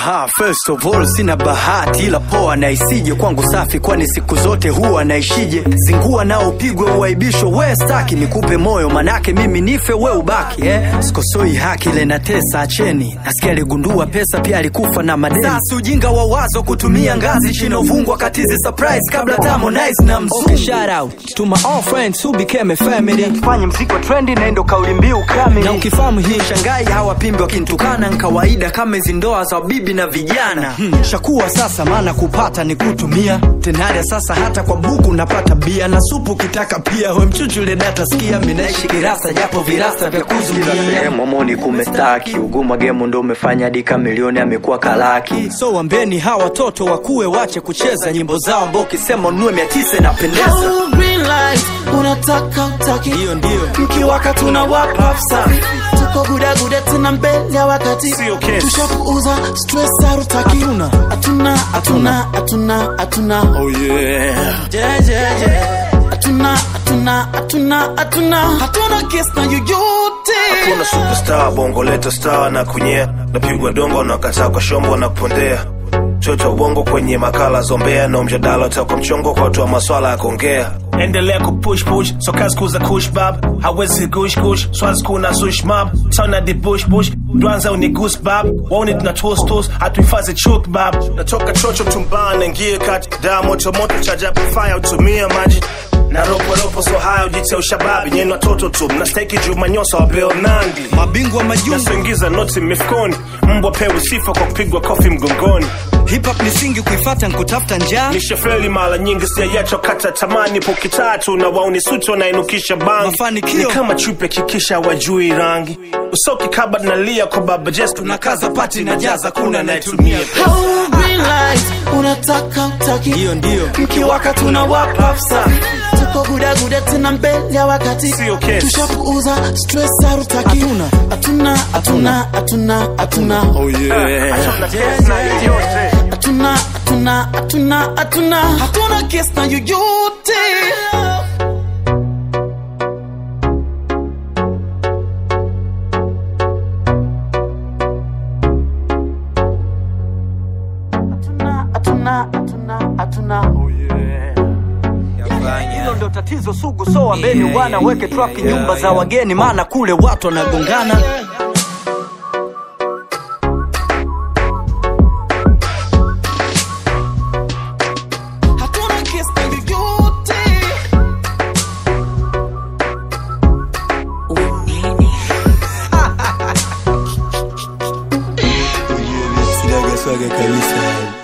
Aha, first of all sina bahati ila poa na isije kwangu safi, kwani siku zote huwa naishije. Zingua nao upigwe uaibishwe, we staki nikupe moyo, manake mimi nife we ubaki eh? Sikosoi haki ile na tesa, acheni. Nasikia aligundua pesa pia alikufa na madeni. Sasa ujinga wa wazo kutumia ngazi chini uvungwa katizi surprise kabla Harmonize na mzungu. Okay, shout out to my all friends who became a family. Fanye mziki wa trendi na ndo kauli mbiu kamili. Na ukifahamu hii shangai hawapimbi wakinitukana ni kawaida kama hizi ndoa za bibi na vijana. Hmm. Shakuwa sasa maana kupata ni kutumia. Tenaria sasa hata kwa buku napata bia na supu kitaka pia. We mchuchule data sikia mimi naishi kirasa japo virasa vya kuzuia. Momoni kumestaki uguma gemu ndo umefanya dika milioni amekuwa kalaki. So wambeni hawa watoto wakuwe wache kucheza nyimbo zao ambao ukisema ununue mia tisa inapendeza. Oh, green light, unataka utaki Hiyo ndio. mkiwaka tuna wapa safi tuko gudaguda tena mbele ya wakati Sio kesi. tushapuuza stress harutaki Hatuna. hatuna hatuna hatuna hatuna Oh yeah. Je, je, je. hatuna hatuna hatuna hatuna hatuna kesi na yoyote Kuna superstar bongo leta star na kunyea napigwa dongo na kataa kwa shombo na kupondea chocha ubongo kwenye makala zombea na mjadala utakwa mchongo kwa watu wa maswala ya kuongea endelea kupush push so kazi kuza kush bab hawezi gush gush swazi kuna sush mab tona di bush bush dwanza uni goose bab wauni tuna toast toast hatuhifadhi chuk bab natoka chocho tumbana ngie kati daa moto moto chaja fire utumia maji na roporopo so haya ujitia ushababi nyeni watoto tu mnastahiki jumanyosa wa beo nandi Mabingwa majungu. nasoingiza noti mifukoni mbwa pewi sifa kwa kupigwa kofi mgongoni Hip hop ni singi kuifata nkutafuta njaa. nishafeli mara nyingi siayacho kata tamani poki tatu na wauni suti wanainukisha bangi Mafanikio. ni kama chupe kikisha wajui rangi usoki kaba nalia kwa baba jes Tunakaza pati na jaza kuna nayetumia. Oh, green light, unataka utaki Hiyo ndio. mkiwaka tuna wapa safi tuko gudaguda tena mbele ya wakati Sio kesi. tushapuuza stress harutaki Hatuna. hatuna hatuna hatuna hatuna oh yeah. hatuna hatuna hatuna hatuna hatuna kesi na yoyote hatuna hatuna hatuna hatuna Hilo ndo tatizo sugu, so wambeni wana weke traffic nyumba za wageni, maana kule watu wanagongana. hatuna kesi na yoyote Sinaga swaga kabisa.